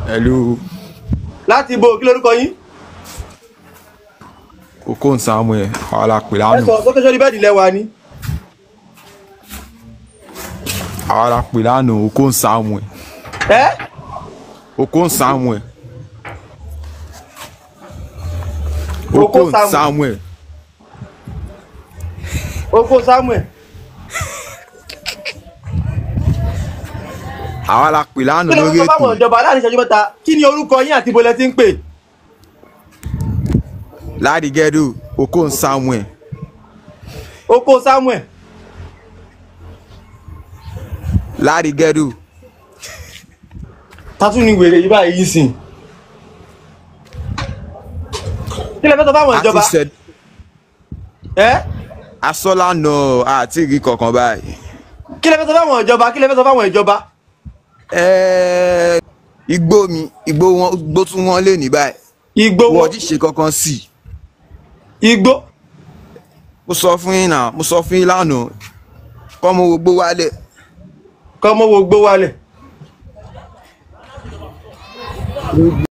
hello láti ibo kí lórúkọ yín okon samuel àwa la pè ẹ lánàá sọ sókè sórí bẹ́ẹ̀dì lẹ́wà ni àwa la pè lánàá okon samuel ẹ okon samuel Okon okon Samuel. samuel oko samuel àwa la pè lánàá kí ló lórí ń sọ fáwọn ètò ìjọba láàrin ìṣẹ́jú mẹ́ta kí ni orúkọ yín àti ibo lẹ ti ń pè ládìgẹ́dù okon samuel oko samuel ládìgẹ́dù tatu ni wèrè yìí báyìí yìí sìn kí lẹ fẹ́ sọ fáwọn ìjọba àti sẹ ẹ asọ́lànà àti ìrí kankan báyìí kí lẹ fẹ́ sọ fáwọn ìjọba kí lẹ fẹ́ sọ fáwọn ìjọba Ẹ́ẹ́, igbó mi igbó wọn igbó tún wọn lè ní báyìí igbó wọ́n wọn ti ṣe kankan sí i igbó mo sọ fún yín náà mo sọ fún yín lánàá kọ́ mo gbogbo wálẹ̀ kọ́ mọ́ wo gbó wálẹ̀